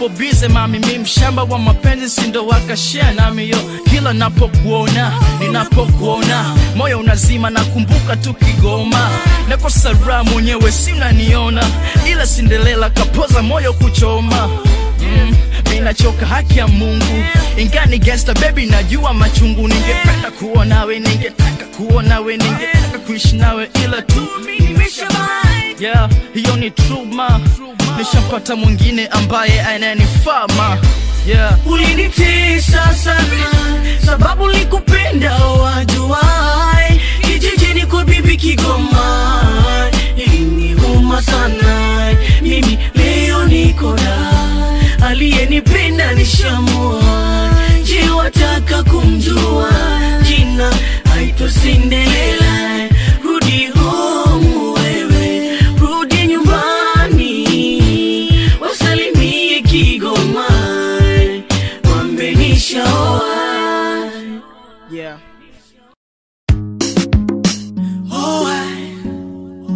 nipo bize mami mi mshamba wa mapenzi sindo wakashia nami yo kila napokuona ninapokuona moyo unazima nakumbuka tu kigoma nakosa raha mwenyewe sinaniona ila sindelela kapoza moyo kuchoma mm, minachoka haki ya mungu ingani gangsta baby najua machungu ningependa kuwa nawe ningetaka kuwa nawe ningetaka kuishi nawe ila tu yeah, hiyo ni truma nishampata mwingine ambaye ananifaa ma yeah. ulinitesa sana sababu likupenda wajuai kijijini kwa bibi Kigoma iliniuma sana mimi leo niko da aliyenipenda nishamua je wataka kumjua jina aitwa Cinderella rudi home wewe rudi nyumbani wasalimie Kigoma wamenishaoa Yeah. oa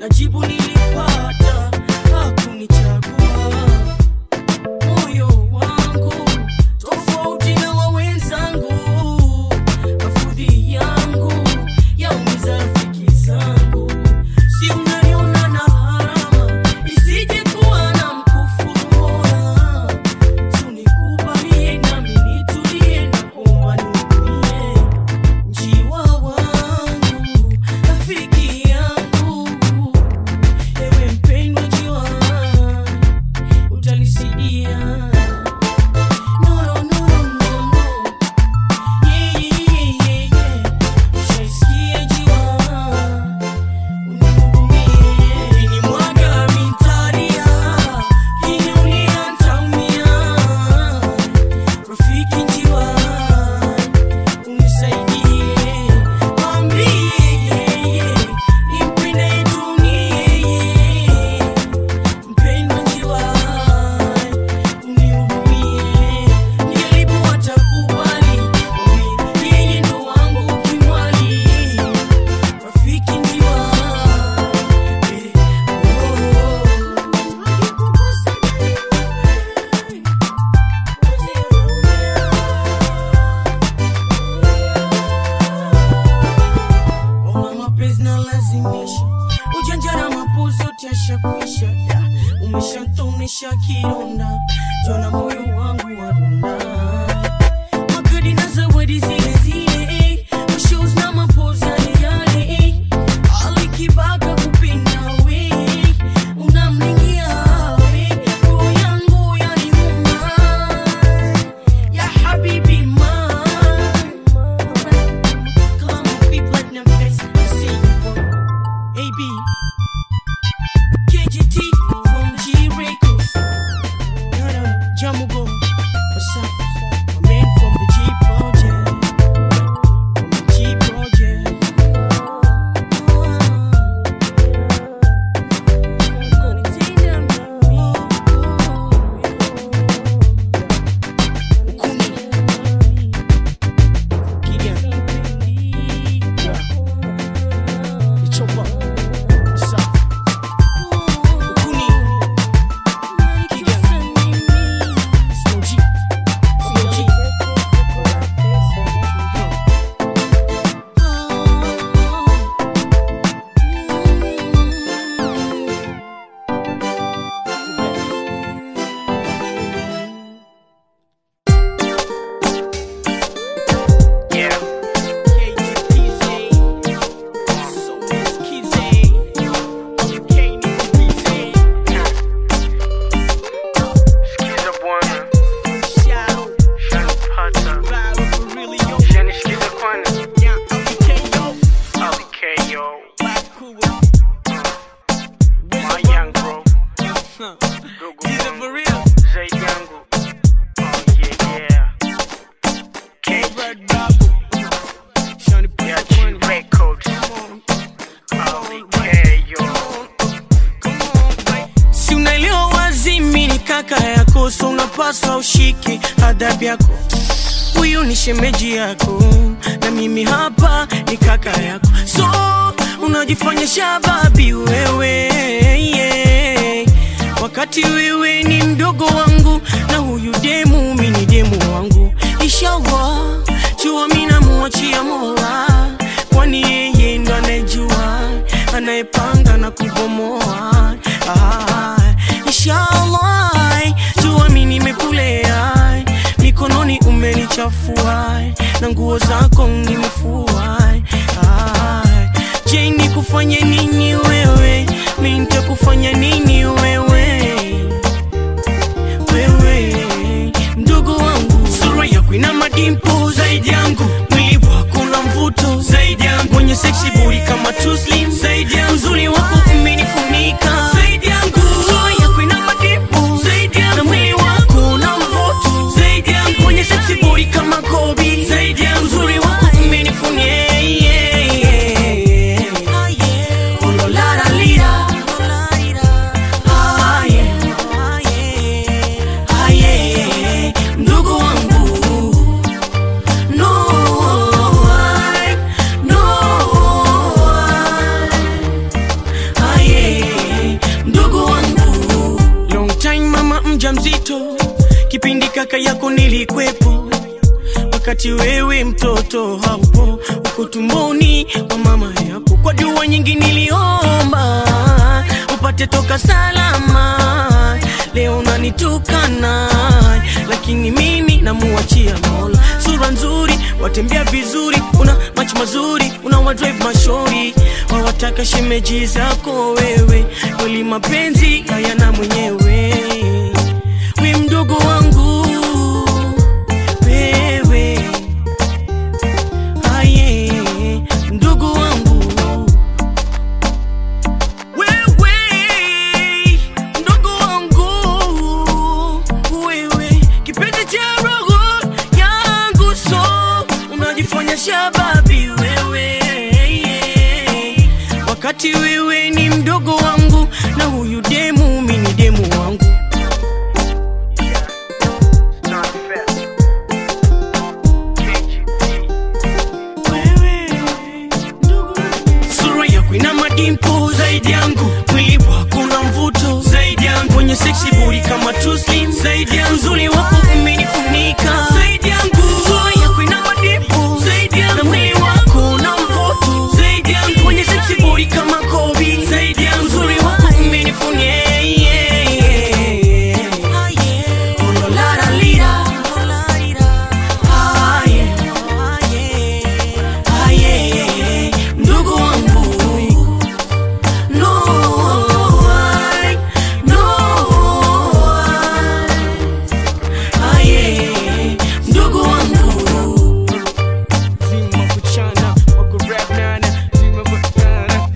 na jibu nilipata hakunichagua moyo wangu tofauti na wa wenzangu mafudhi yangu yaumiza rafiki zangu si unaniona na harama isije kuwa na mkufuru mola tunikubalie nami nitulie na kuomba nihurumie njiwa wangu rafiki yangu ewe mpendwa njiwa utanisidia no, no, no, no, no. Yeah, yeah, yeah, yeah, yeah. Ushaisikia njiwa Ukinimwaga mitaria, ukiniulia nitaumia. Rafiki njiwa, unisaidie. Mwambie, nimpende dunie. Mpendwa njiwa, unihurumie. Nijaribu watakubali, mwambie, yeye ndo wangu kimwali. Rafiki njiwa, Ona mapenzi na lazimisha ujanja na mapuzi yote yashakwisha Da, umeshantonesha kidonda jona moyo wangu wadunda magadi na zawadi zile zile mashows na mapozi yale yale alikibaka kupinda we unamlingia we roho yangu yaniuma ya habibi man Come on, be platinum face. I see you, boy. AB. KGT from G Records. No, no, Jamugo. What's up? My man from the G Project. From the G Project. Yeah. Sikiza bwana, shanipata. Shanisikiza kwana. LKO. My young bro. Dogo wangu. Zaidi yangu. Oh yeah, yeah. KGT. Yeah, G Records. LKO. si unaelewa wazi mi ni kaka yako so unapaswa ushike adabu yako huyu ni shemeji yako na mimi hapa ni kaka yako so unajifanya shababi wewe yeah. wakati wewe ni mdogo wangu na huyu demu mi ni demu wangu inshallah jua mi namuachia mola kwani yeye ndo anayejua anayepanga na kubomoa ah, inshallah jua mi nimekulea mikononi umenichafua na nguo zako nimefua ah, je nikufanye nini wewe mi nitakufanya nini wewe wewe mdogo wangu sura yako ina madimpo zaidi yangu mwili wako una mvuto zaidi yangu mwenye seksi buri kama tuslim zaidi yangu uzuri wako umenifunika zaidi yangu sura yako ina madimpo zaidi yangu na mwili wako una mvuto zaidi yangu mwenye seksi buri kama kobi zaidi yangu uzuri wako umenifunika yeah, yeah, yeah. Oh, lo, la, la, lira. Ah, yeah. Ah, yeah. Ndugu wangu no, I- no, I- kaka yako nilikwepo wakati wewe mtoto haupo uko tumboni kwa mama yako kwa dua nyingi niliomba upate toka salama leo unanitukana lakini mimi namuachia mola sura nzuri watembea vizuri una macho mazuri una wadrive mashori wawataka shemeji zako wewe kweli mapenzi hayana mwenyewe we mdogo wangu wewe aye mdogo wangu wewe mdogo wangu wewe kipenzi cha roho yangu so unajifanya shababi wewe wakati wewe ni mdogo wangu na huyu demu mi ni demu wangu Wewe, ndugu. sura yako ina madimpo zaidi yangu mwili wako una mvuto zaidi yangu mwenye seksi buri kama tuslim zaidi yangu uzuri wako umenifunika zaidi yangu sura yako ina madimpo zaidi yangu na mwili wako una mvuto zaidi yangu mwenye seksi buri kama kobi zaidi yangu uzuri wako umenifunika yeah, yeah, yeah. Ondolaralira. Ah, yeah. Ah, yeah. Ndugu wangu No, I, no, I. Aye, ndugu wangu zima kuchana wakurap nana zima kuchana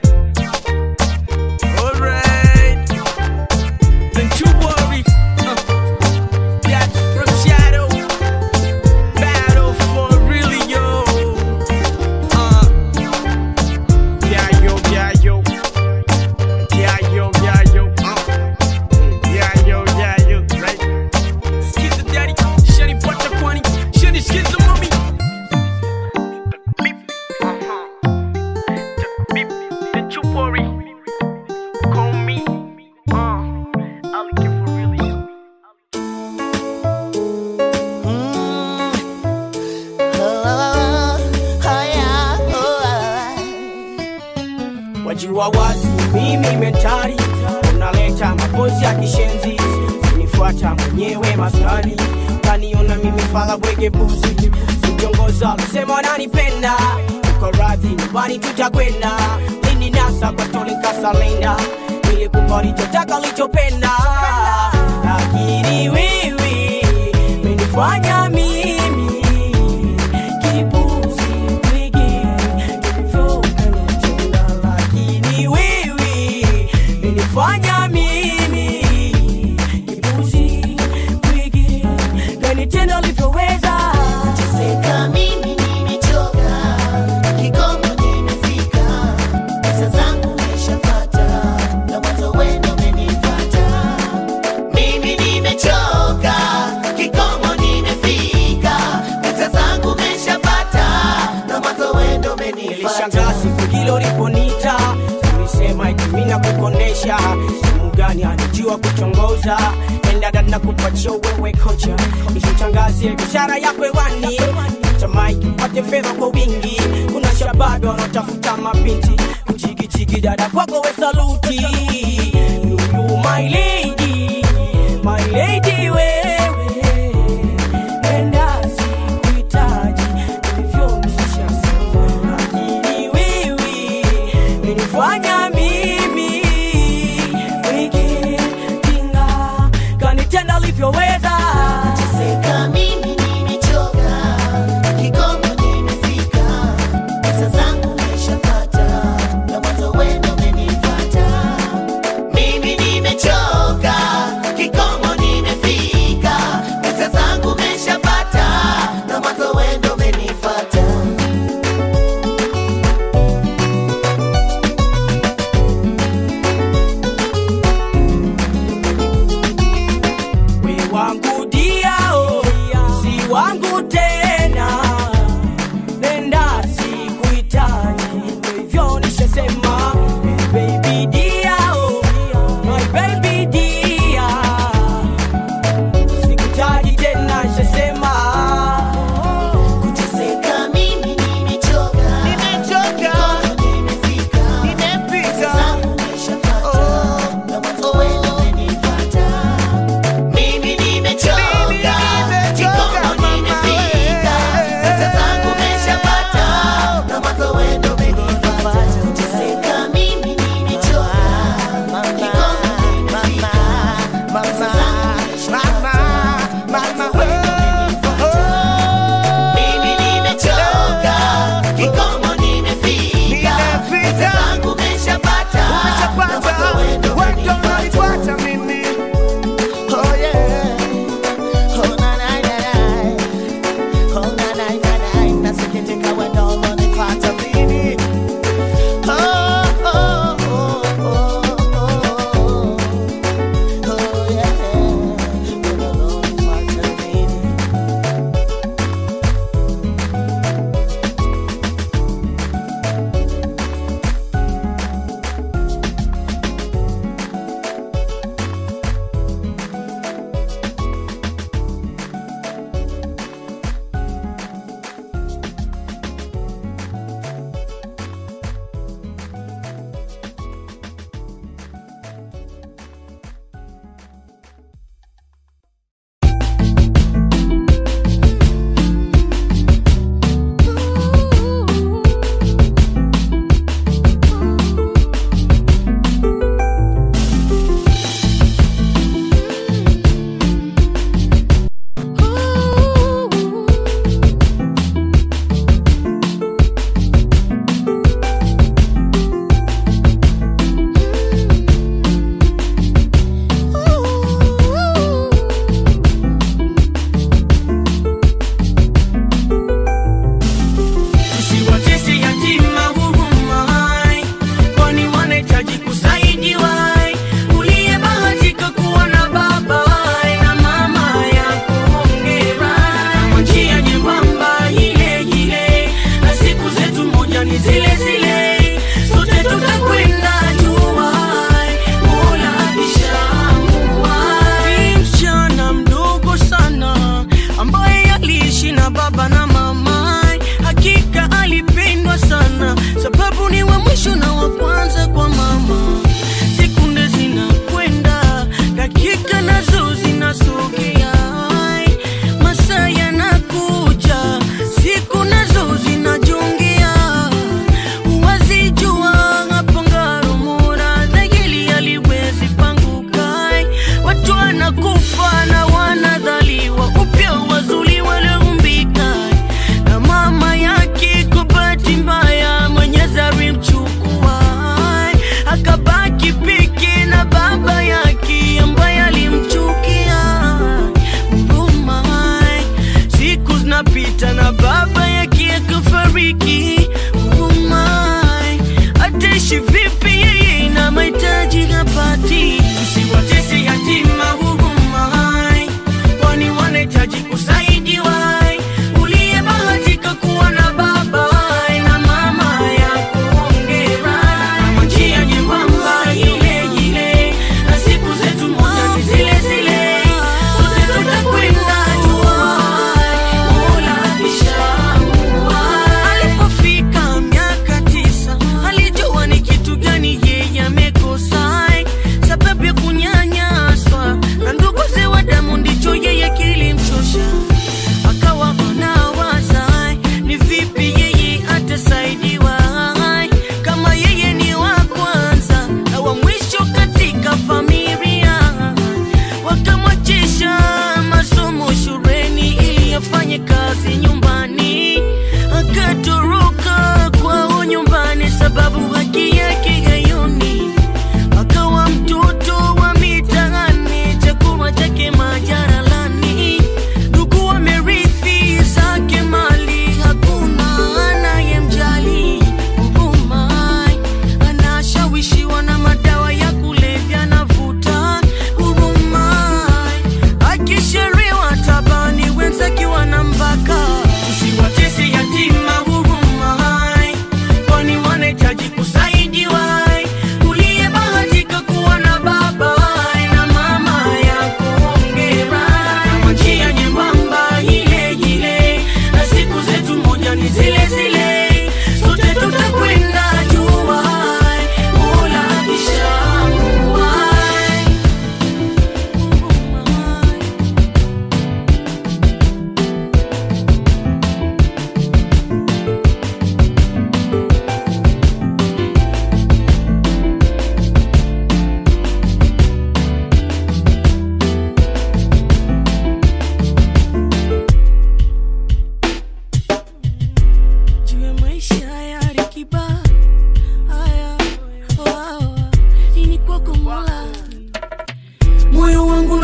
alright don't you worry uh, that from shadow battle for really yo uh, yeah yo yeah yo yeah, yo, yeah, yo, uh. Yeah, yo, yeah, yo, right? Skid the daddy, shady butter quani, shady skid the mommy. The you worry, call me, uh, I'll give for really. wajua wazi mimi mentari unaleta mapozi ya kishenzi unifuata mwenyewe maskani kaniona mimi fala bwege buzi viongoza lusema wananipenda uko radhi nyumbani tutakwenda nini nasa kwa tole kasalenda ili kupa lichotaka ulichopenda lakini wewe menifanya mimi kipuzi bwege ulivyokanitenda lakini wewe menifanya mimi kipuzi bwege kanitenda ulivyoweza Seka mimi nimechoka, kikomo nimefika, pesa zangu nishapata, na mwanzo wendo umenifuata. Mimi nimechoka, kikomo nimefika, pesa zangu nishapata, na mwanzo wendo nilishangaa umenifuata. siku hilo liponita ulisema itimina kukonesha simu gani anijua kuchongoza endada na kupatia wewe kocha ishitangazie biashara yako hewani tamaiki upate fedha kwa wingi kuna shababi wanaotafuta mapinti kuchikichiki dada kwako we saluti You, you, my lady, my lady wewe Nenda sikuhitaji, nilivyomshusha sana. Lakini wewe, nilifanya mimi wiki kinga kanitenda alivyoweza Seka mimi nimechoka, kikomo nimefika, pesa zangu nishapata, na mwanzo wendo umenifuata. Mimi nimechoka, kikomo nimefika, pesa zangu nishapata, na mwanzo wendo umenifuata. we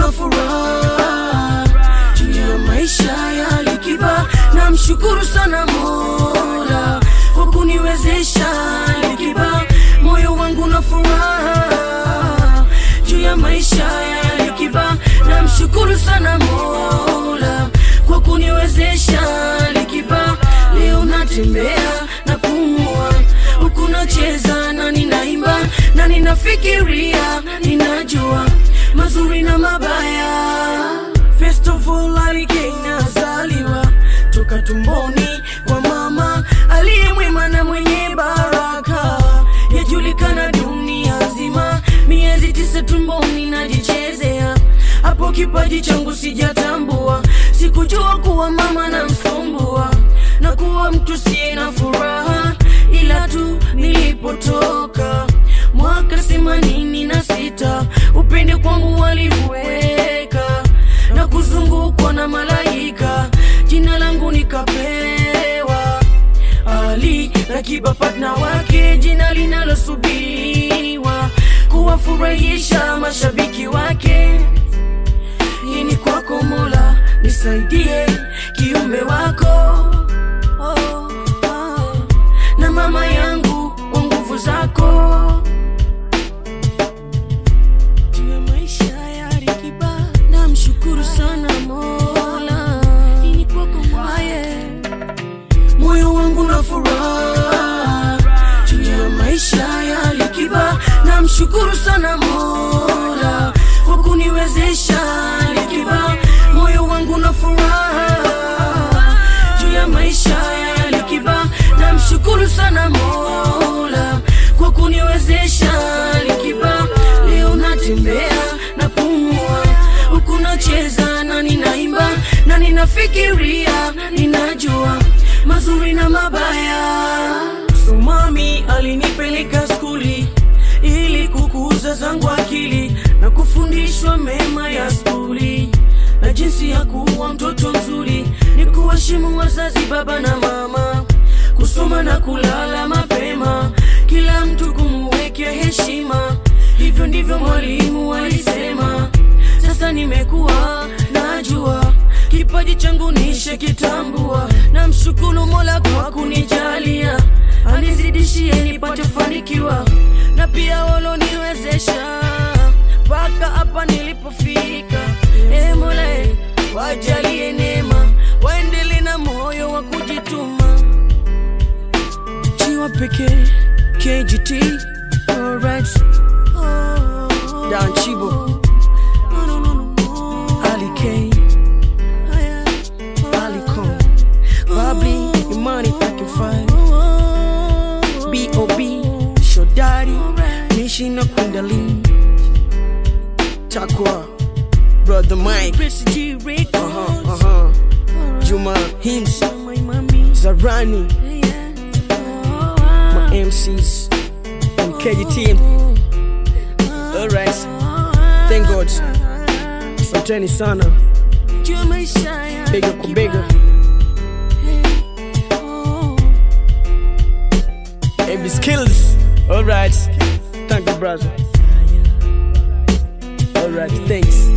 na furaha juu ya maisha ya Likiba. Namshukuru sana Mola kwa kuniwezesha Likiba, moyo wangu na furaha juu ya maisha ya Likiba. Namshukuru sana Mola kwa kuniwezesha Likiba, leo natembea na pumua huku nacheza na ninaimba na ninafikiria, ninajua mazuri na mabaya. First of all, Alikei nazaliwa toka tumboni kwa mama aliye mwema na mwenye baraka, yajulikana dunia nzima. Miezi tisa tumboni najichezea, hapo kipaji changu sijatambua, sikujua kuwa mama na msumbua na kuwa mtu siye na furaha, ila tu nilipotoka mwaka themanini na sita upende kwangu waliweka na kuzungukwa na malaika, jina langu nikapewa Ali Rakiba, partner wake, jina linalosubiriwa kuwafurahisha mashabiki wake. Hii ni kwako Mola, nisaidie kiumbe wako oh, oh. na mama yangu kwa nguvu zako juu ya maisha ya Alikiba, namshukuru sana Mola. Hii ni kwako Mola, moyo wangu na furaha juu ya maisha ya Alikiba, namshukuru sana Mola kwa kuniwezesha Alikiba, moyo wangu na furaha juu ya maisha ya Alikiba, namshukuru sana Mola kwa kuniwezesha Alikiba, leo natembea na pumua huku nacheza na ninaimba na ninafikiria, ninajua mazuri na mabaya. So mami alinipeleka skuli ili kukuza zangu akili na kufundishwa mema ya skuli na jinsi ya kuwa mtoto mzuri, ni kuheshimu wazazi, baba na mama, kusoma na kulala mapema, kila mtu kumuwekea heshima. Hivyo ndivyo mwalimu alisema. Sasa nimekuwa najua kipaji changu nishe kitambua, na mshukuru Mola kwa kunijalia, anizidishie nipate fanikiwa, na pia waloniwezesha mpaka hapa nilipofika. E Mola, e, wajalie neema, waendele na moyo wa kujituma. Chiwa pekee KGT, alright. Dan Chibo, Ali K, Ali Kong, Babli, Imani Packing Five, B.O.B, Shodari, Nishi na Kundalini, Takwa, Brother Mike, uh-huh, uh-huh. Juma Hims, Zarani, my MCs, and KGT. Alright, thank God. Asanteni sana, bega kwa bega. AB skills. Alright, thank you, brother. Alright, thanks.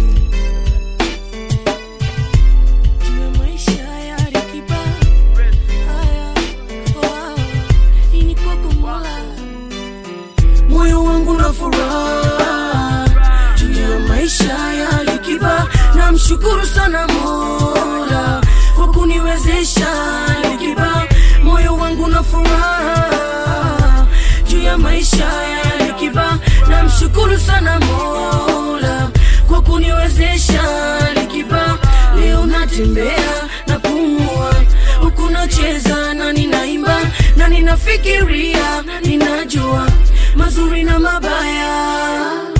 moyo wangu na furaha juu ya maisha ya Alikiba, namshukuru sana Mola kwa kuniwezesha Alikiba, moyo wangu na furaha juu ya maisha ya Alikiba, namshukuru sana Mola kwa kuniwezesha Alikiba, leo natembea na pumua huku nacheza na ninaimba na ninafikiria, ninajua mazuri na mabaya.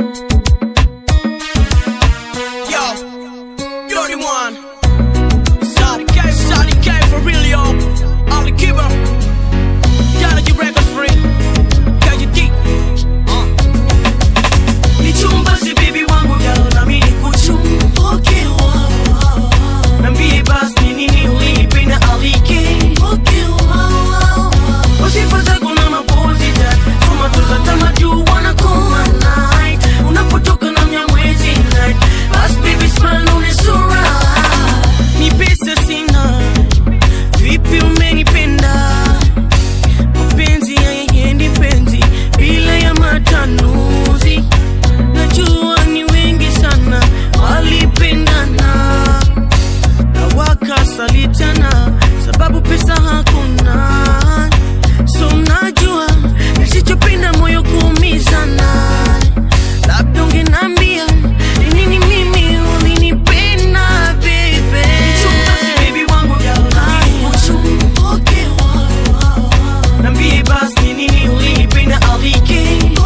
Yo, you're the one. Sorry, K, sorry, K for real, yo. Only keeper. Gotta get records free. Can you deep? Uh. Ni chumba si baby wangu girl, na mimi nikuchumbuke wow. Niambie basi ni nini ulipenda alike Wasifa zako na mapozi that Tomatoes atama juu wanakoma night Unapotoka na mnyamwezi night Bas baby smile une sura Ni pesa sina Vipi umenipenda Mapenzi hayaendi penzi Bila ya matanuzi Najua ni wengi sana Walipendana na wakasalitana sababu pesa hakuna so unajua nisichopenda moyo kuumizana labda ungenambia ni nini mimi ulinipenda bebe Nambie basi ni nini ulinipenda alike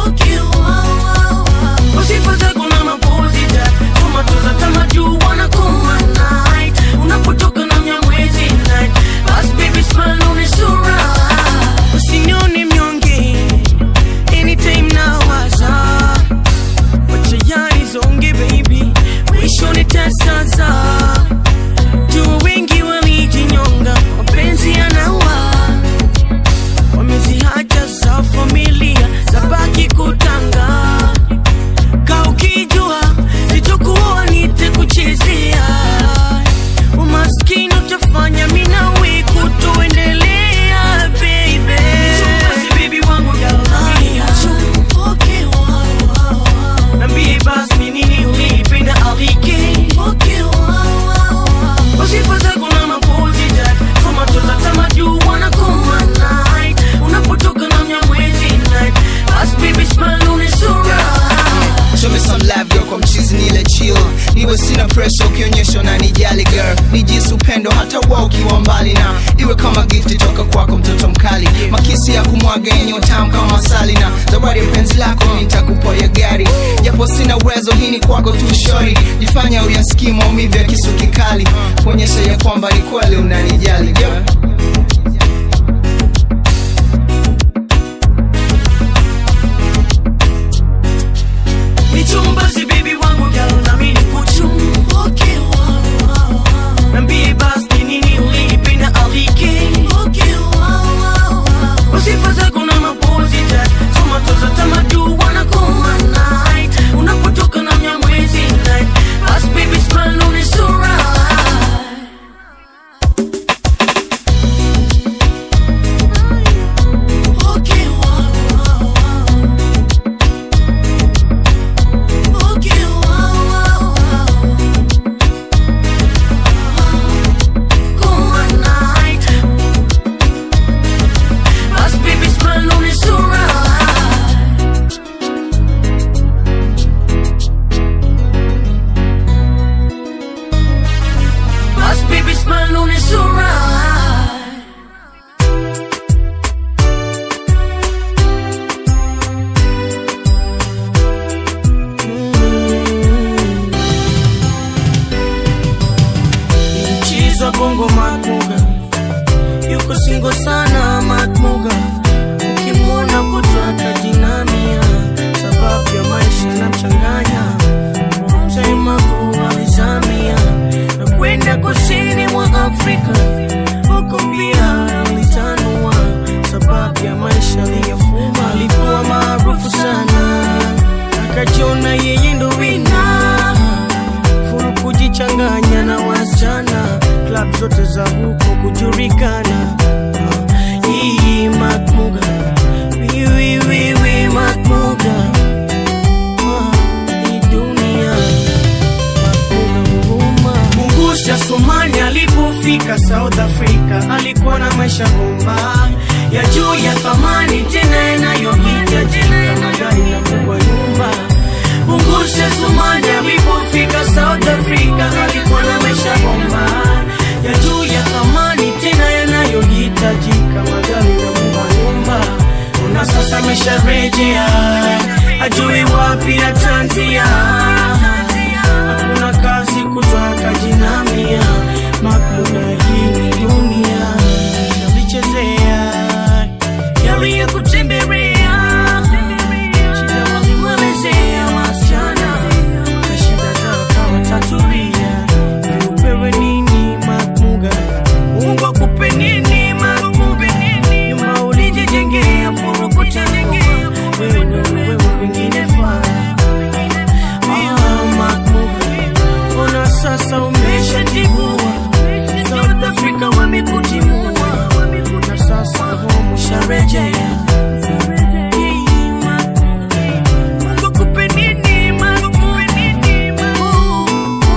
Wasifa zako na mapozi that Tomatoes atama juu wanakoma night Unapotoka na mnyamwezi night Bas baby smile une sura Usinione mnyonge Anytime nawaza Wacha yani zonge baby Mwisho nitasaza Jua wengi walijinyonga Mapenzi yanawa wameziacha za familia zabaki kutanga ka ukijua sitokuwa nitakuchezea umaskini utafanya minawe kutoendelea baby nambie basi ni nini ulipenda alike wasifa zako na mapozi that tomatoza tama juu wanakoma night unapotoka na mnyamwezi night bas baby smile une sura Show me some love girl kwa mchizi nile chill niwe sina pressure ukionyesha unanijali girl nijisi upendo hata wa ukiwa mbali na iwe kama gift toka kwako mtoto mkali makisi ya kumwaga yenye utamu kama asali na zawadi ya penzi lako nitakupoya gari japo sina uwezo hii ni kwako tu shori jifanya uyasikii maumivu ya kisu kikali kuonyesha ya kwamba ni kweli unanijali girl michumba si baby wangu girl na mimi nikuchumbuke nambie basi ni nini ulipenda alike wasifa zako na mapozi that tomatoza tama juu wanakoma night unapotoka na mnyamwezi night bas baby smile une sura Come on night Bas baby smile une sura Bas baby smile une sura Mchiza bongo matmuga yuko singo sana matmuga ukimwona kutwaka jinamia sababu ya maisha na mchanganya mtema kualizamia na kwenda kusini mwa Afrika huko pia alitanua sababu ya maisha aliyofuma alikuwa maarufu sana akajiona yeye ndo wina full kujichanganya na wasichana club zote za huko kujulikana Ah, hii matmuga wiwiwiwi matmuga Ah, hii dunia matmuga huruma Mungusha Somali alipofika South Africa alikuwa na maisha bomba ya juu ya thamani tena yanayohitajika magari na kubwa nyumba Mungusha Somali alipofika South Africa alikuwa na maisha bomba ya juu ya thamani tena yanayohitajika magari na kubwa nyumba Una sasa amesharejea ajui wapi atanzia hakuna kazi kutwaka jinamia makuna hii ni dunia yalichezea yaliya kutembelea shida walimwelezea wasichana na shida zao kama tatulia upewe nini makmuga mungu akupe nini makmuga nyuma ulijijengea furukutengea wewe wewe wengine faa Ah, makmuga ona sasa umeshatibua South Africa wamekutimua na sasa home usharejea Mungu akupe nini, Mungu akupe nini, Mungu.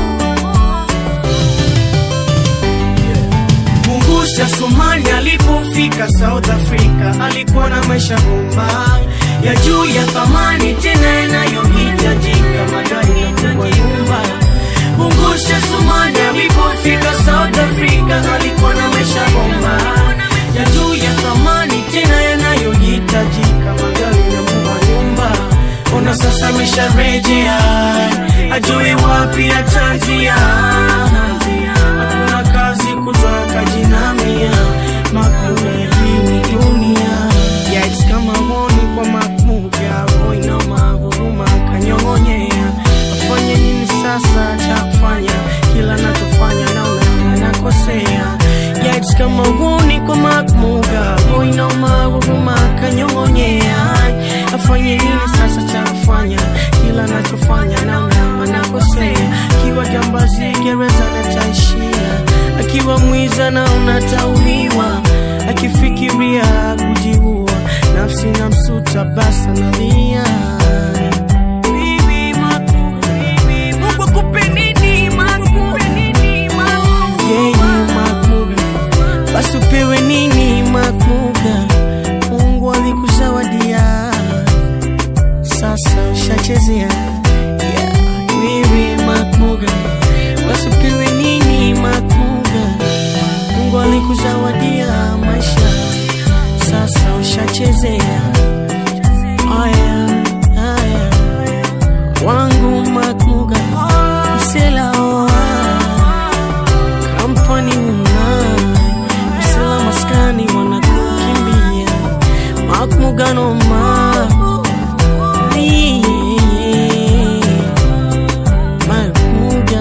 Mungusha Somali alipofika South Africa alikuwa na maisha bomba ya juu ya thamani tena yanayohitajika magari ya kwa nyumba. Mungusha Somali alipofika South Africa alikuwa na maisha bomba ya juu ya thamani tena yanayohitajika magari ya kwa nyumba. Ona sasa amesharejea ajui wapi atanzia hakuna kazi kutoka jinamia makmuga hii ni dunia yais kama honi kwa makmuga voina mahuruma kanyong'onyea afanye nini sasa cha kufanya kila nachofanya naona nakosea yais kama honi kwa makmuga voina mahuruma kanyong'onyea afanye nini sasa cha kufanya kila nachofanya naona anakosea akiwa jambazi gereza nataishia akiwa mwiza na unatauliwa akifikiria kujiua nafsi na msuta basa nalia Bibi Maku, Mungu akupe nini, Maku? Yeye Makuga, basi upewe nini Makuga? Mungu alikuzawadia sasa ushachezea yeah. Wewe Makuga, basi upewe nini Makuga? Mungu alikuzawadia maisha, sasa ushachezea. Aya, aya, wangu Makuga, msela oa kampani una msela maskani wanakukimbia Makmuga ma Makmuga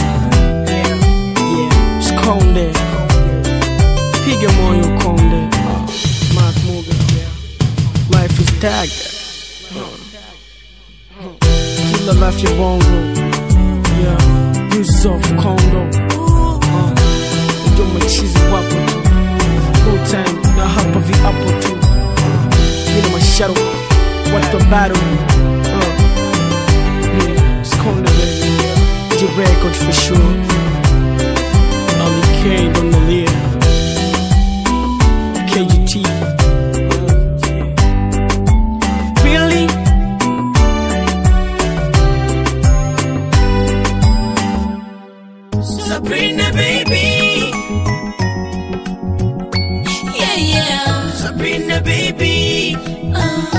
Yeah, Skonde Piga moyo konde Makmuga Life is tag Kila life ya bongo Yeah Yusuf Kondo uh, Ndio machizi wapo tu No time na hapa viapo tu Mina masharo Watu wa battle uh, yeah, Skonde baby J-Record for sure Ali K on the lead KGT Really? Sabrina baby Yeah, yeah. Sabrina baby Uh,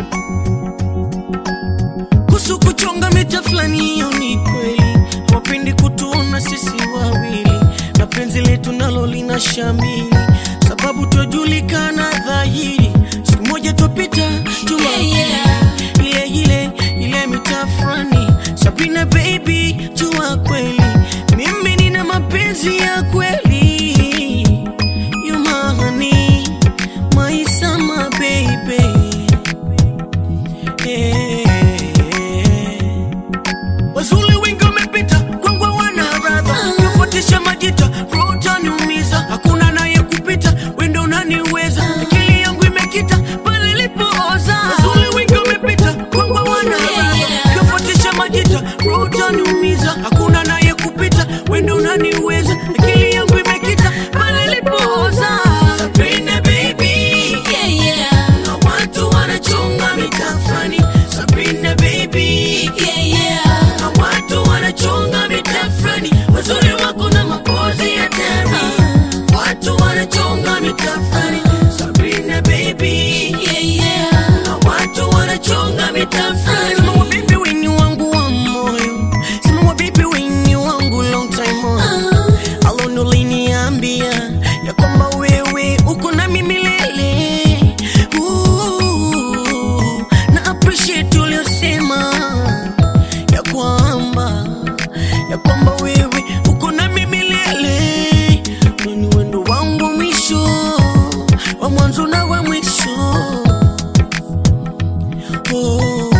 kuhusu kuchonga mita fulani, hiyo ni kweli. Wapendi kutuona sisi wawili, na penzi letu nalo lina shamili, sababu twajulikana dhahiri. Siku moja twapita juma Yeah, ile ile ile mita fulani. Sabrina baby, jua kweli mimi nina mapenzi ya kweli. You my honey, my summer baby. wazuli wengi wamepita kwangwa wana radha kufuatisha majita rota niumiza hakuna naye kupita wendo unaniweza akili yangu imekita pale ilipooza wazuli wengi wamepita kwangwa wana radha kufuatisha majita rota niumiza hakuna naye kupita wendo unaniweza akili yangu imekita pale ilipooza Sabrina baby yeah, yeah. na watu wanachonga mitafani Sabrina baby Yeah, yeah. na watu wanachonga mitafani wazuri wako na mapozi ya tani watu wanachonga mitafani Sabrina baby Yeah, yeah. na watu wanachonga mitafani mama ya kwamba wewe uko na mimi milele, kwani wendo wangu wa mwisho wa mwanzo na wa mwisho oh.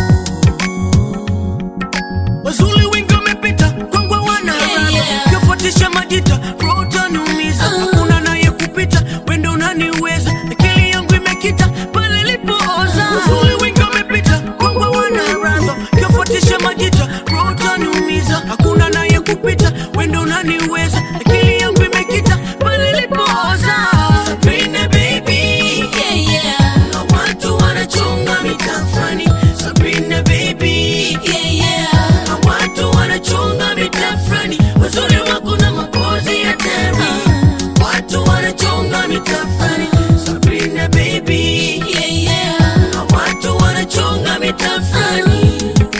Wazuri wengi wamepita kwangu wana Yeah, yeah. kifuatisha majita roho utaniumiza hakuna naye kupita wendo unaniweza akili yangu imekita pale ilipooza Wazuri wengi wamepita kwangu wana radha kifuatisha majita roho utaniumiza hakuna naye kupita wendo unaniweza akili yangu imekita pale ilipooza Sabrina baby Yeah, yeah. na watu wanachunga mitafani Sabrina baby Yeah, yeah. na watu wanachunga mitafani wazuri wako na mapozi ya demi watu wanachunga mitafani Sabrina baby Yeah, yeah. na watu wanachunga mitafani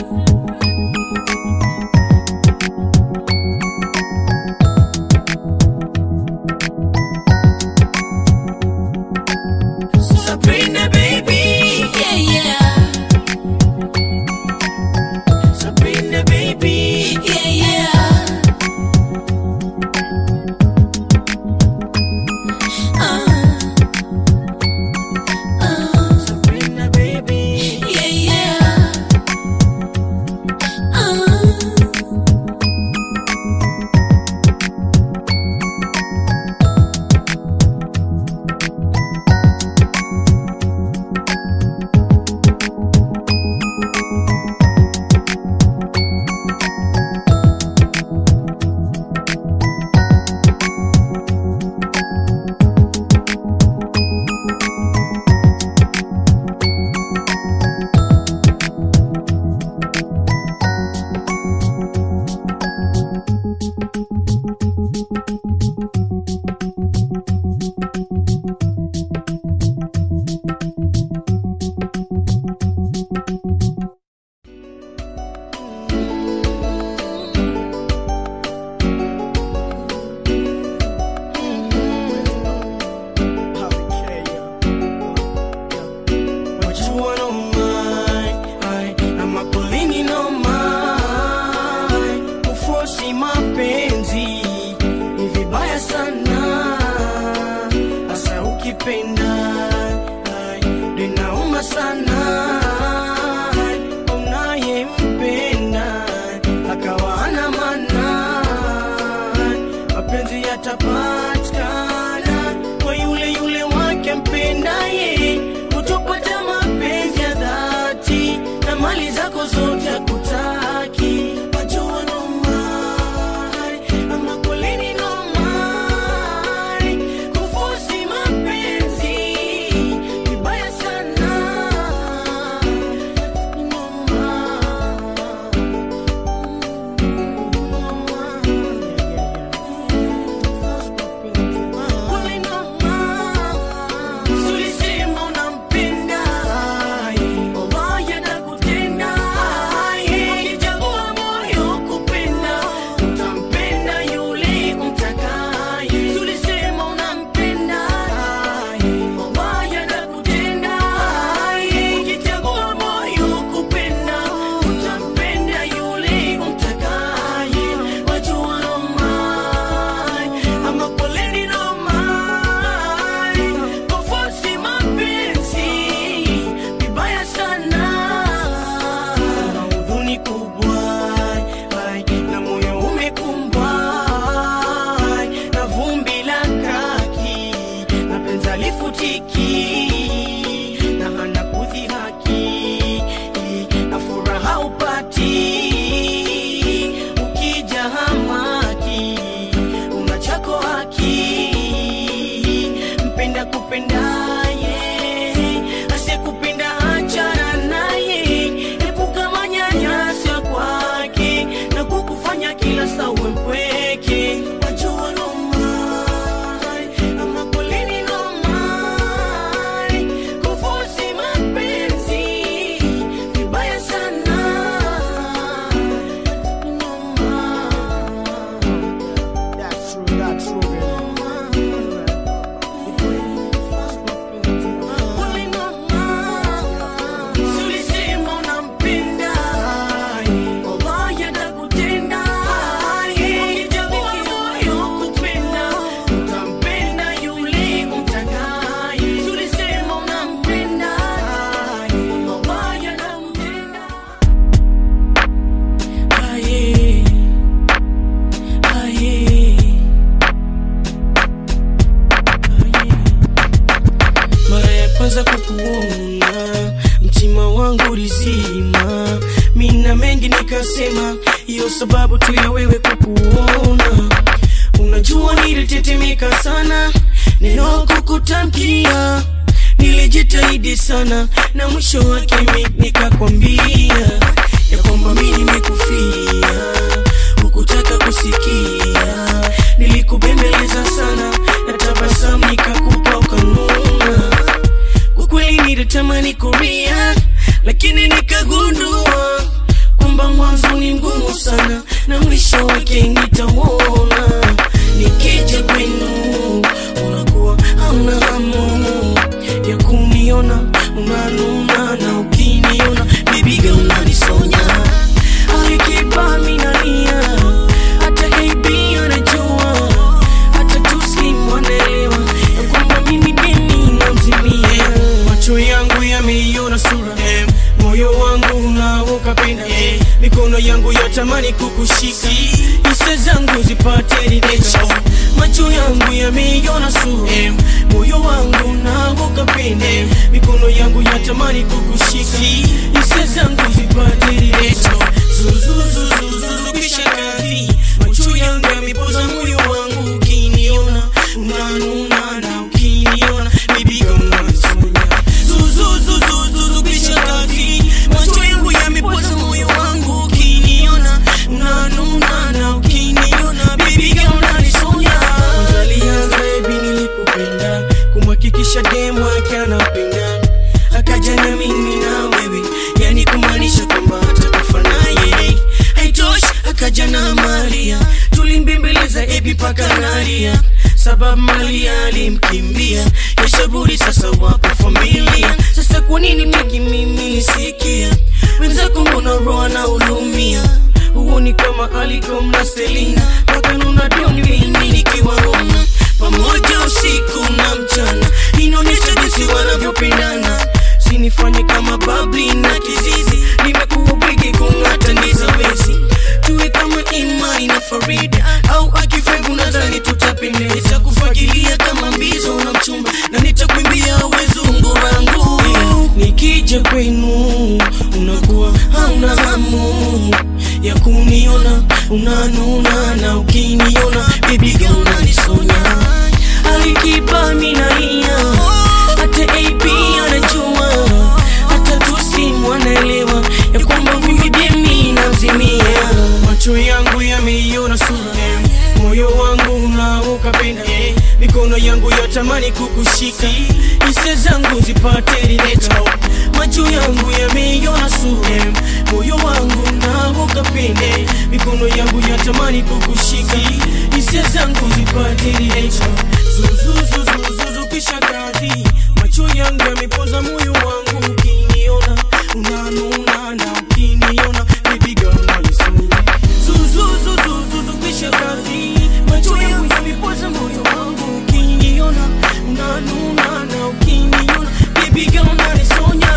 Sabrina baby Yeah, yeah. Sabrina baby Yeah, yeah. Uh. Uh. Sabrina baby Yeah, yeah. Uh. What you want on mine? I, I'm a polini no mine. Kufosi mapenzi ni vibaya sana, hasa ukipenda ai, linauma sana. Ai, Unayempenda akawa ana maana, mapenzi yatapatikana kwa yule yule wake mpendaye, utopata mapenzi ya dhati na mali zako zote akutaki. Wajua no mai, ama kwelini no mai, kufosi mapenzi vibaya sana. No Sulisema unampenda, wallahi atakutenda. Ukichagua moyo kupenda, utampenda yule umtakaye. Sulisema unampenda, wallahi atakutenda. Ukichagua moyo kupenda, utampenda yule umtakaye. Wajua no mai, ama poleni no mai, kufosi mapenzi vibaya sana, na huzuni kubwa, ai, na moyo umekumbwa, ai, na vumbi la kaki, na penzi halifutiki, na hana kudhihaki, na furaha upati ukija hamaki una chako haki mpenda kupendaye asiyekupenda achana naye epuka manyanyaso kwake na kukufanya kila saa uwe mpweke wajua no mai, ama kwelini no mai, kufosi mapenzi vibaya sana no mai. That's true, that's true, Sulisema unampenda, wallahi atakutenda. hiyo sababu tu ya wewe kukuona unajua nilitetemeka sana neno kukutamkia nilijitahidi sana na mwisho wake mi nikakwambia ya kwamba mi nimekufia hukutaka kusikia nilikubembeleza sana na tabasamu nikakupa ukanuna kwa kweli nilitamani kuria lakini nikagundua kwamba mwanzo ni mgumu sana na mwisho wake nitauona nikija kwenu unakuwa hauna hamu ya kuniona unanuna na ukiniona bibiga unanisonya alikipa minalia hata ab anajua hata tuslim wanaelewa ya kwamba mimi deni namzimia macho yangu yameiona sura moyo wangu unaokapenda mikono yangu yatamani kukushika hisa zangu zipate ridhika macho yangu yameiona sura moyo wangu unaokapenda mikono yangu yatamani kukushika hisa zangu zipate ridhika zuzuzuzuzuzu kisha kazi macho yangu yamepoza moyo wangu ukiniona unanuna na ukiniona bibiga unanisonya zuzuzuzuzuzu kisha kazi macho yangu yamepoza moyo wangu ukiniona unanuna na ukiniona bibiga unanisonya kwanza alianza ebi nilikupenda kumhakikisha demu yake anapenda akaja na mimi na wewe yani kumaanisha kwamba atakufa naye haitoshi akaja na maria tulimbembeleza ebi paka nalia sababu malia alimkimbia yashaburi sasa wapo familia sasa kwa nini peki mimi nisikia wenzako mbona roa na ulumia huoni kama alikom na selina wakanuna doni mimi nikiwaona pamoja usiku na mchana inaonyesha jinsi wanavyopendana sinifanye kama babli na kizizi nimekuwa bwigi kung'ata ndiza wezi tuwe kama imani na farida au akifevu nadhani tutapendeza kufagilia kama mbizo na mchumba na nitakwimbia wezungu rangu nikija kwenu unakuwa hauna hamu ya kuniona unanuna na ukiniona bibiga unanisonya alikipa minaia hata ap anajua hata tusim wanaelewa ya kwamba mimi demi namzimia macho yangu yameiona sura moyo wangu unaokapenda mikono yangu yatamani kukushika hisia zangu zipate ridhika macho yangu yameiona sura moyo wangu unaokapenda mikono yangu yatamani kukushika hisia zangu zipate ridhika zuzuzuzuzuzu kisha kazi macho yangu yamepoza moyo wangu ukiniona unanuna na ukiniona bibiga unanisonya zuzuzuzuzuzu kisha kazi macho yangu yamepoza moyo wangu ukiniona unanuna na ukiniona bibiga unanisonya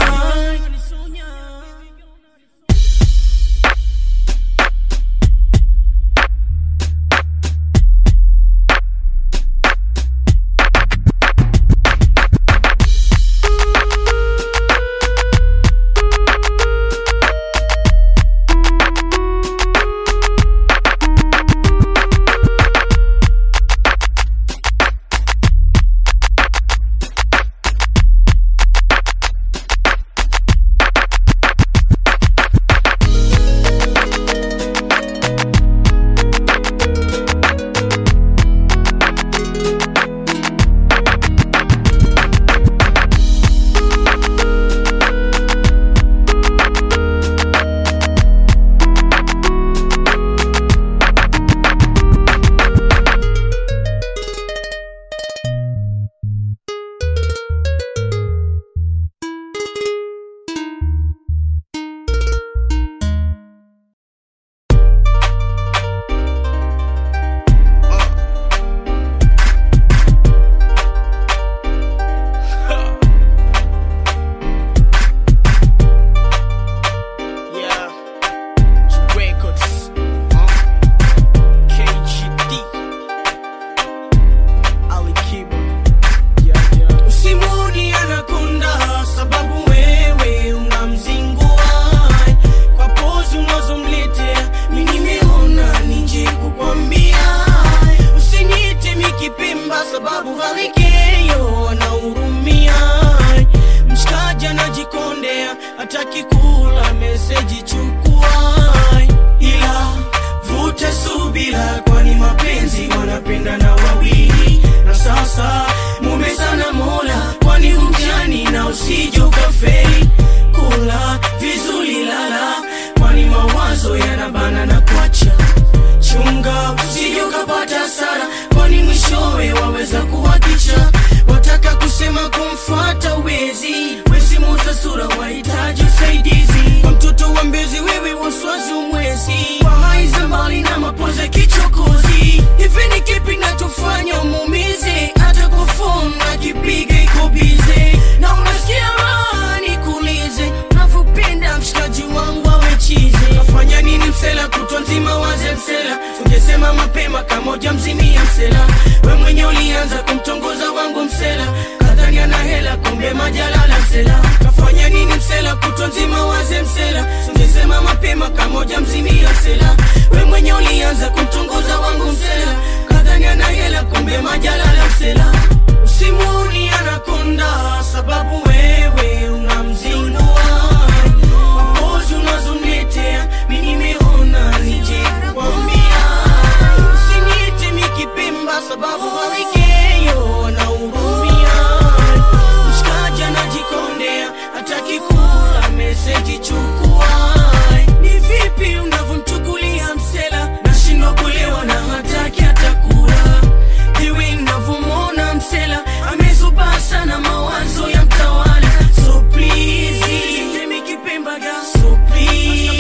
ungesema mapema kamoja mzimia msela we mwenye ulianza kumtongoza wangu msela kadhani ana hela kumbe majalala msela kafanya nini msela kutwa nzima waze msela ungesema mapema kamoja mzimia msela we mwenye ulianza kumtongoza wangu msela kadhani ana hela kumbe majalala msela usimuni anakonda sababu wewe unamzingua mapozi unazomletea mi nimeona nije kukwambia usiniite mikipemba sababu hawikeyo anahurumia mshikaji anajikondea hataki kula meseji chukua ni vipi unavyomchukulia msela nashindwa kuelewa na hataki hata kula hiwi navyomwona msela amezubaa sana mawazo ya mtawala so please Temi kipemba ga so please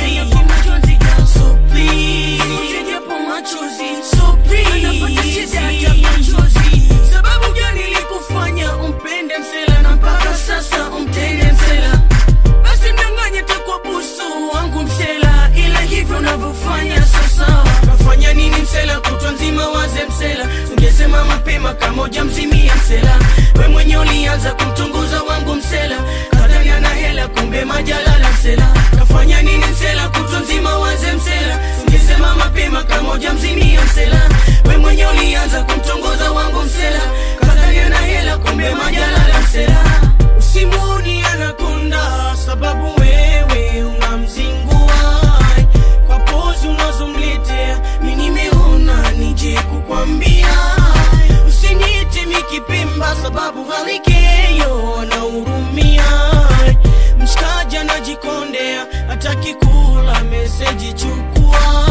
so please Usijapo machozi so please Anapata shida hata machozi sababu gani ilikufanya umpende msela na mpaka sasa umtende msela basi mdanganye takwa busu wangu msela ila hivyo unavyofanya sasa kafanya nini msela kutwa nzima waze msela ungesema mapema kamoja mzimia msela we mwenye ulianza kumtunguza wangu msela kadhani ana hela kumbe majalala msela kafanya nini msela kutwa nzima waze msela ungesema mapema kamoja mzimia msela we mwenye ulianza kumtongoza wangu msela kadhani ana hela kumbe majalala msela usimuni anakonda sababu wewe unamzingua kwa pozi unazomletea mi nimeona nije kukwambia usiniite mikipemba sababu halikeyo anahurumia mshikaji anajikondea hataki kula meseji chukua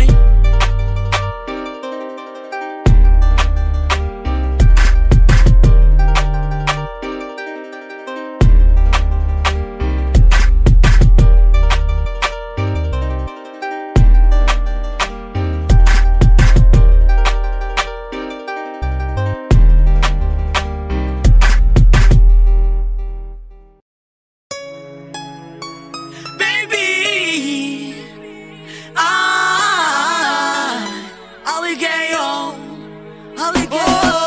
baby. Ah, alligator, alligator.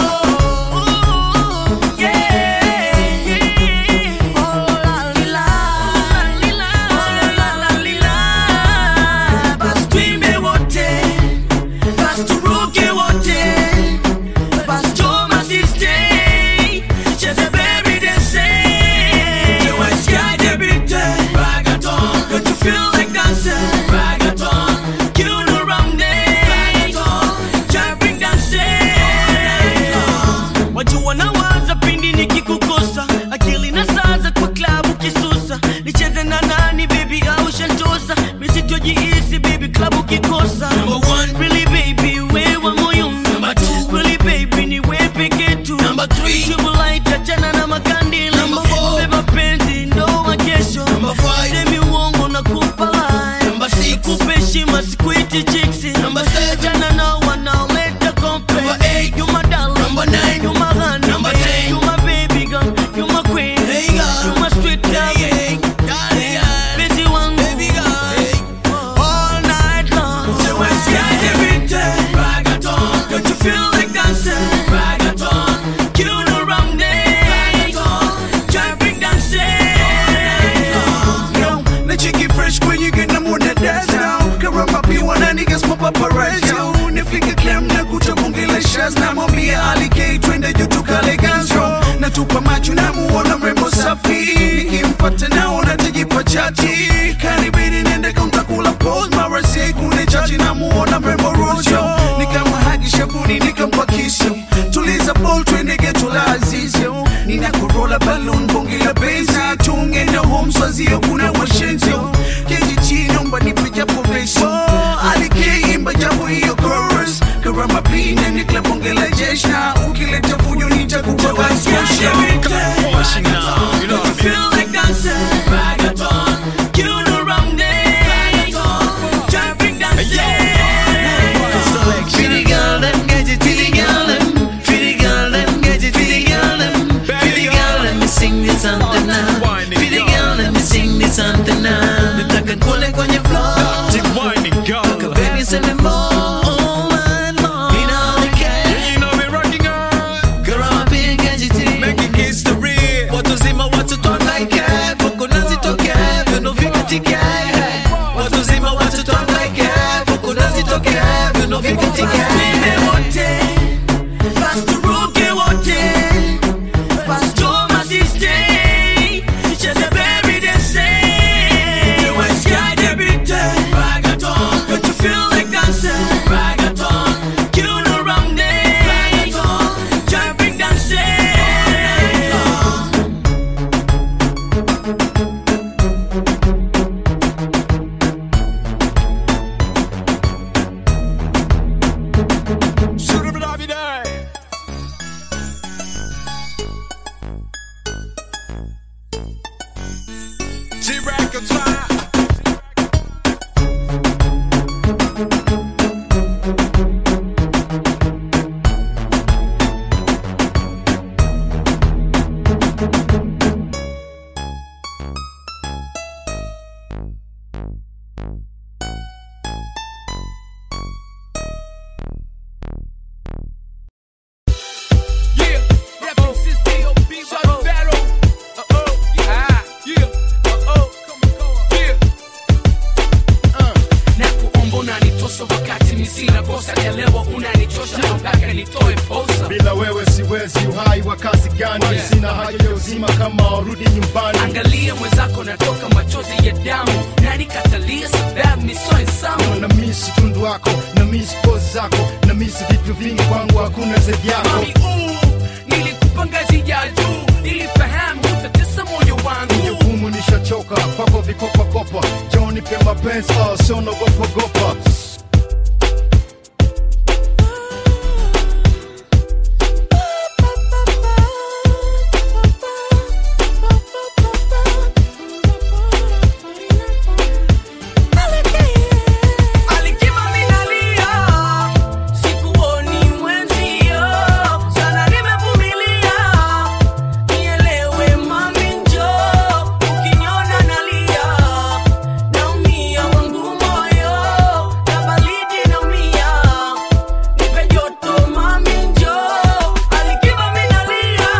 yeah. Oh, la, li, la. Oh, la, la, li, la. Basi tuimbe wote, basi turuke wote, basi choma sistay, cheze baby dance. The white sky, the big day. Reggaeton. Don't you feel like dancing? Reggaeton. You know around day. Jumping dancing. Wajua nawaza pindi nikikukosa akili na saza kwa klabu kisusa nicheze na nani baby au shantosa misitojiisi baby klabu kikosa Number one, really baby wewa moyo Number two, really baby ni we peke tu Number three, tubulaita achana na makandila Number four, beba penzi ndoa kesho Number five, semi uongo na kupa lie Number six, kupe heshima sikuiti chiksi Number seven, achana na wanaoleta kompe Number eight, you my darling Number nine, you my honey Number ten, you my baby girl You my queen hey girl. You my sweet girl hey, Busy one baby girl All night long So when sky every day Reggaeton Don't you feel like dancing Reggaeton You know wrong day Jumping dancing Yo, na chiki fresh kwenye gena mwana dance now Karama piwa na niggas papa perez yo Nifike clam na kuta bunge la shaz Na mwambia Ali K twende juu tukale ganzo Natupa macho na muona mrembo safi Nikimpata naona tajipa chati Karibini nende kaunta kula pose Mara say kune chachi na muona mrembo rojo Nikamhagi shabuni nikampa kisu Tuliza ball twende geto la azizio Nina kurola balloon bonge la bezi Tunge na home swazio kuna washenzio Keji chini omba nipe japo beso Alike imba japo hiyo chorus Karama pina nikla bonge la jesh Na ukileta fujo nitakupa basosha Pushing now, you know what I mean? Feel like dancing Reggaeton You know wrong day Jumping dancing Pretty girl, them get it, pretty girl, them. Pretty girl, them get it, pretty girl, them. Pretty girl, let me sing this something now. Pretty girl, let me sing this something now. Nitaka kule kwenye floor. Keep whining, girl. Baby, send me more. wakati misina kosa elewa unanichosha mpaka nitoe posa bila wewe siwezi uhai wa kazi gani Yeah. sina haja ya uzima kama warudi nyumbani angalia mwenzako natoka machozi ya damu nani katalia sababu misoe samu na misi tundu wako na misi pozi zako na misi vitu vingi kwangu hakuna zaidi yako mami uu nilikupa ngazi ya juu nilifahamu utatesa moyo wangu jukumu nishachoka kwako vikopakopa joni pe mapenzi oh, sio nagopagopa Alikiba minalia, sikuoni mwenzio, sana nimevumilia. Nielewe mami njoo, ukiniona nalia, naumia wangu moyo, na baridi naumia. Nipe joto mami njoo, alikiba minalia,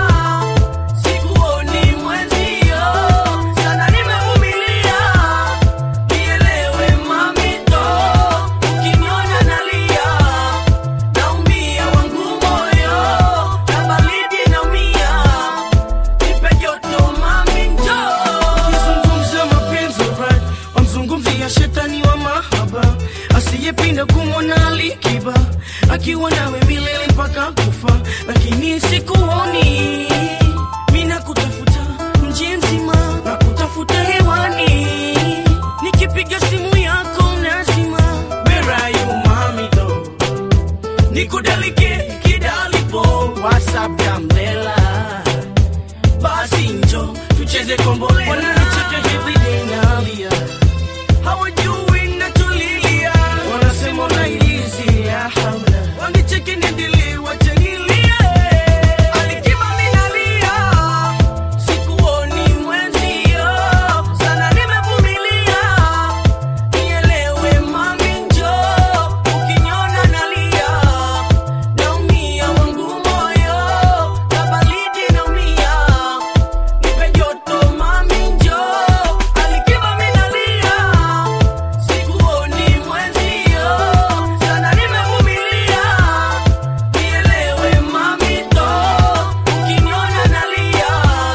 sikuoni mwenzio, sana nimevumilia. Nielewe mami ndo, ukiniona nalia, naumia wangu moyo, na baridi naumia. Nipe joto mami njoo. Ukizungumza mapenzi right, wamzungumzia shetani wa mahaba asiyepinda kumwona alikiba akiwa nawe milele mpaka kufa, lakini sikuoni mina kutafuta mji mzima na kutafuta hewani, nikipiga simu yako unazima. Where are you mami though? nikudalike kidalipo whatsapp ya mlela basi njo tucheze kombolela wananicheka everyday nalia hawajui natulilia wanasema unailizi ya haula wanicheke niendelee wachanilie alikima minalia sikuoni mwenzio sana nimevumilia nielewe mami njo ukiniona nalia naumia wangu moyo na baridi naumia nipe joto mami njo alikiba minalia sikuoni mwenzio sana nimevumilia nielewe mami to ukiniona nalia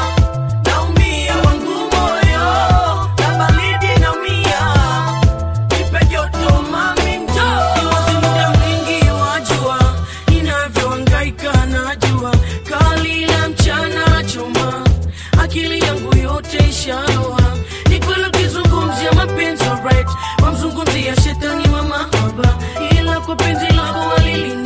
naumia wangu moyo na baridi naumia nipe joto mami njo iwazi muda mwingi wajua ninavyohangaika najua kali la mchana choma akili yangu yote ishaloa ni kweli ukizungumzia mapenzi alright wamzungumzia shetani wa mahaba ila kwa penzi lako walilina